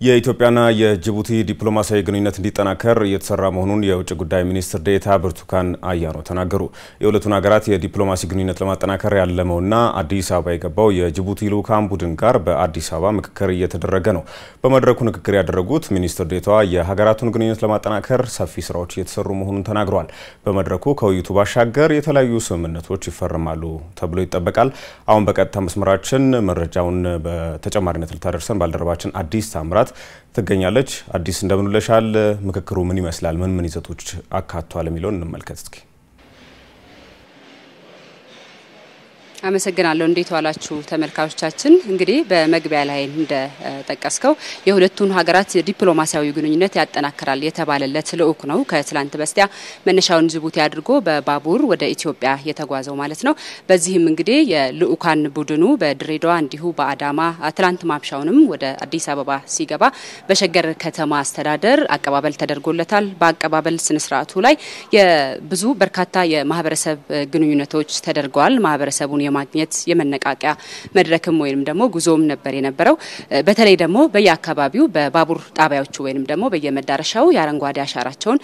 የኢትዮጵያና የጅቡቲ ዲፕሎማሲያዊ ግንኙነት እንዲጠናከር እየተሰራ መሆኑን የውጭ ጉዳይ ሚኒስትር ዴኤታ ብርቱካን አያኖ ተናገሩ። የሁለቱን ሀገራት የዲፕሎማሲ ግንኙነት ለማጠናከር ያለመውና አዲስ አበባ የገባው የጅቡቲ ልዑካን ቡድን ጋር በአዲስ አበባ ምክክር እየተደረገ ነው። በመድረኩ ንግግር ያደረጉት ሚኒስትር ዴኤታዋ የሀገራቱን ግንኙነት ለማጠናከር ሰፊ ስራዎች እየተሰሩ መሆኑን ተናግረዋል። በመድረኩ ከውይይቱ ባሻገር የተለያዩ ስምምነቶች ይፈርማሉ ተብሎ ይጠበቃል። አሁን በቀጥታ መስመራችን መረጃውን በተጨማሪነት ልታደርሰን ባልደረባችን አዲስ ታምራት ትገኛለች። አዲስ እንደምንለሻል። ምክክሩ ምን ይመስላል? ምን ምን ይዘቶች አካቷል? የሚለውን እንመልከት እስኪ። አመሰግናለሁ። እንዴት ዋላችሁ ተመልካቾቻችን? እንግዲህ በመግቢያ ላይ እንደጠቀስከው የሁለቱን ሀገራት ዲፕሎማሲያዊ ግንኙነት ያጠናክራል የተባለለት ልዑክ ነው ከትላንት በስቲያ መነሻውን ጅቡቲ አድርጎ በባቡር ወደ ኢትዮጵያ የተጓዘው ማለት ነው። በዚህም እንግዲህ የልዑካን ቡድኑ በድሬዳዋ እንዲሁ በአዳማ ትላንት ማምሻውንም ወደ አዲስ አበባ ሲገባ በሸገር ከተማ አስተዳደር አቀባበል ተደርጎለታል። በአቀባበል ስነስርዓቱ ላይ የብዙ በርካታ የማህበረሰብ ግንኙነቶች ተደርገዋል። ማህበረሰቡን የማግኘት የመነቃቂያ መድረክም ወይም ደግሞ ጉዞም ነበር የነበረው። በተለይ ደግሞ በየአካባቢው በባቡር ጣቢያዎቹ ወይም ደግሞ በየመዳረሻው የአረንጓዴ አሻራቸውን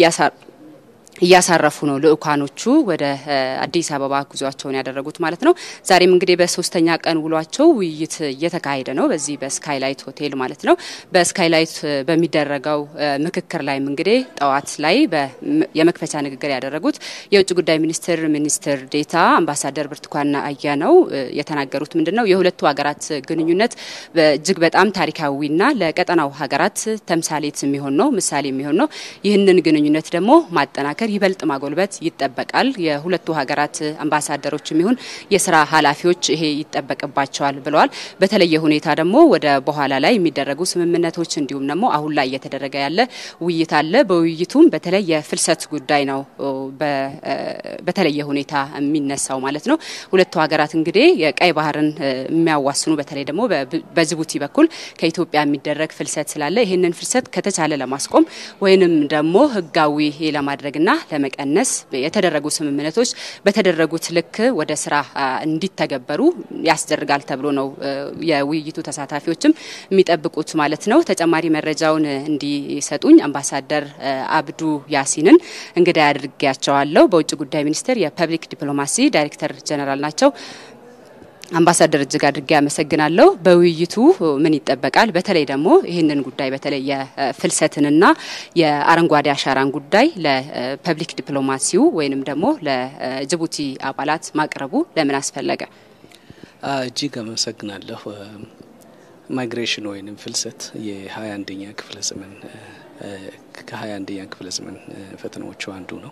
እያሳረፉ ነው ልዑካኖቹ ወደ አዲስ አበባ ጉዟቸውን ያደረጉት ማለት ነው። ዛሬም እንግዲህ በሶስተኛ ቀን ውሏቸው ውይይት እየተካሄደ ነው፣ በዚህ በስካይላይት ሆቴል ማለት ነው። በስካይላይት በሚደረገው ምክክር ላይም እንግዲህ ጠዋት ላይ የመክፈቻ ንግግር ያደረጉት የውጭ ጉዳይ ሚኒስትር ሚኒስትር ዴታ አምባሳደር ብርቱካን አያነው የተናገሩት ምንድን ነው የሁለቱ ሀገራት ግንኙነት እጅግ በጣም ታሪካዊና ለቀጠናው ሀገራት ተምሳሌት የሚሆን ነው፣ ምሳሌ የሚሆን ነው። ይህንን ግንኙነት ደግሞ ማጠናከር ይበልጥ ማጎልበት ይጠበቃል። የሁለቱ ሀገራት አምባሳደሮች የሚሆን የስራ ኃላፊዎች ይሄ ይጠበቅባቸዋል ብለዋል። በተለየ ሁኔታ ደግሞ ወደ በኋላ ላይ የሚደረጉ ስምምነቶች እንዲሁም ደግሞ አሁን ላይ እየተደረገ ያለ ውይይት አለ። በውይይቱም በተለይ የፍልሰት ጉዳይ ነው በተለየ ሁኔታ የሚነሳው ማለት ነው። ሁለቱ ሀገራት እንግዲህ የቀይ ባህርን የሚያዋስኑ በተለይ ደግሞ በጅቡቲ በኩል ከኢትዮጵያ የሚደረግ ፍልሰት ስላለ ይህንን ፍልሰት ከተቻለ ለማስቆም ወይንም ደግሞ ህጋዊ ለማድረግና ለመቀነስ የተደረጉ ስምምነቶች በተደረጉት ልክ ወደ ስራ እንዲተገበሩ ያስደርጋል ተብሎ ነው የውይይቱ ተሳታፊዎችም የሚጠብቁት ማለት ነው። ተጨማሪ መረጃውን እንዲሰጡኝ አምባሳደር አብዱ ያሲንን እንግዳ አድርጌያቸዋለሁ። በውጭ ጉዳይ ሚኒስቴር የፐብሊክ ዲፕሎማሲ ዳይሬክተር ጀነራል ናቸው። አምባሳደር እጅግ አድርጌ አመሰግናለሁ። በውይይቱ ምን ይጠበቃል? በተለይ ደግሞ ይህንን ጉዳይ በተለይ የፍልሰትንና የአረንጓዴ አሻራን ጉዳይ ለፐብሊክ ዲፕሎማሲው ወይንም ደግሞ ለጅቡቲ አባላት ማቅረቡ ለምን አስፈለገ? እጅግ አመሰግናለሁ። ማይግሬሽን ወይንም ፍልሰት የሀያ አንደኛ ክፍለ ዘመን ከሀያ አንደኛ ክፍለ ዘመን ፈተናዎቹ አንዱ ነው።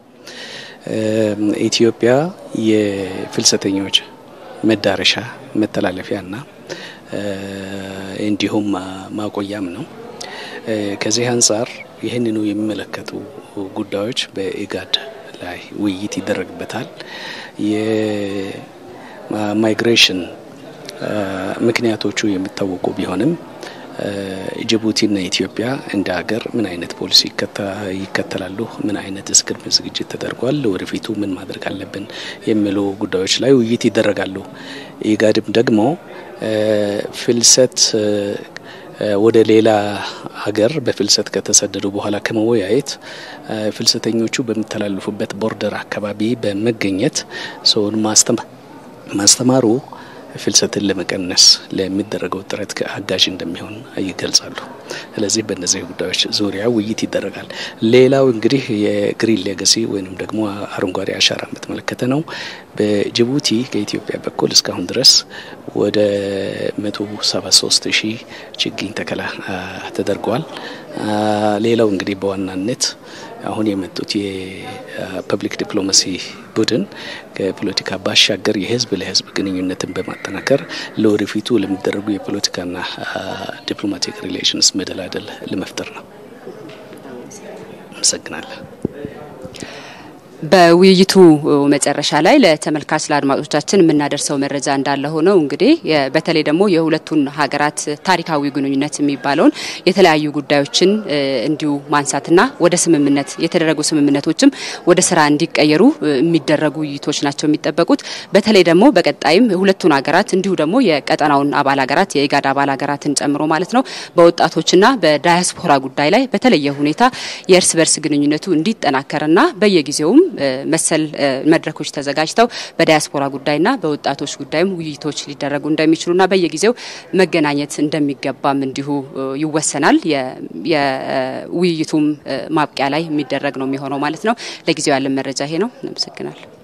ኢትዮጵያ የፍልሰተኞች መዳረሻ መተላለፊያና እንዲሁም ማቆያም ነው። ከዚህ አንጻር ይህንኑ የሚመለከቱ ጉዳዮች በኢጋድ ላይ ውይይት ይደረግበታል። የማይግሬሽን ምክንያቶቹ የሚታወቁ ቢሆንም ጅቡቲና ኢትዮጵያ እንደ ሀገር ምን አይነት ፖሊሲ ይከተላሉ፣ ምን አይነት ቅድመ ዝግጅት ተደርጓል፣ ወደፊቱ ምን ማድረግ አለብን የሚሉ ጉዳዮች ላይ ውይይት ይደረጋሉ። ኢጋድም ደግሞ ፍልሰት ወደ ሌላ ሀገር በፍልሰት ከተሰደዱ በኋላ ከመወያየት ፍልሰተኞቹ በሚተላለፉበት ቦርደር አካባቢ በመገኘት ሰውን ማስተማሩ ፍልሰትን ለመቀነስ ለሚደረገው ጥረት አጋዥ እንደሚሆን ይገልጻሉ። ስለዚህ በእነዚህ ጉዳዮች ዙሪያ ውይይት ይደረጋል። ሌላው እንግዲህ የግሪን ሌጋሲ ወይንም ደግሞ አረንጓዴ አሻራን በተመለከተ ነው። በጅቡቲ ከኢትዮጵያ በኩል እስካሁን ድረስ ወደ መቶ ሰባ ሶስት ሺህ ችግኝ ተከላ ተደርገዋል። ሌላው እንግዲህ በዋናነት አሁን የመጡት የፐብሊክ ዲፕሎማሲ ቡድን ከፖለቲካ ባሻገር የህዝብ ለህዝብ ግንኙነትን በማጠናከር ለወደፊቱ ለሚደረጉ የፖለቲካና ዲፕሎማቲክ ሪሌሽንስ መደላደል ለመፍጠር ነው። አመሰግናለሁ። በውይይቱ መጨረሻ ላይ ለተመልካች ለአድማጮቻችን የምናደርሰው መረጃ እንዳለ ሆነው እንግዲህ በተለይ ደግሞ የሁለቱን ሀገራት ታሪካዊ ግንኙነት የሚባለውን የተለያዩ ጉዳዮችን እንዲሁ ማንሳትና ወደ ስምምነት የተደረጉ ስምምነቶችም ወደ ስራ እንዲቀየሩ የሚደረጉ ውይይቶች ናቸው የሚጠበቁት። በተለይ ደግሞ በቀጣይም የሁለቱን ሀገራት እንዲሁ ደግሞ የቀጠናውን አባል ሀገራት የኢጋድ አባል ሀገራትን ጨምሮ ማለት ነው በወጣቶችና በዳያስፖራ ጉዳይ ላይ በተለየ ሁኔታ የእርስ በርስ ግንኙነቱ እንዲጠናከርና በየጊዜውም መሰል መድረኮች ተዘጋጅተው በዳያስፖራ ጉዳይና በወጣቶች ጉዳይም ውይይቶች ሊደረጉ እንደሚችሉና በየጊዜው መገናኘት እንደሚገባም እንዲሁ ይወሰናል። የውይይቱም ማብቂያ ላይ የሚደረግ ነው የሚሆነው ማለት ነው። ለጊዜው ያለን መረጃ ይሄ ነው። እናመሰግናለን።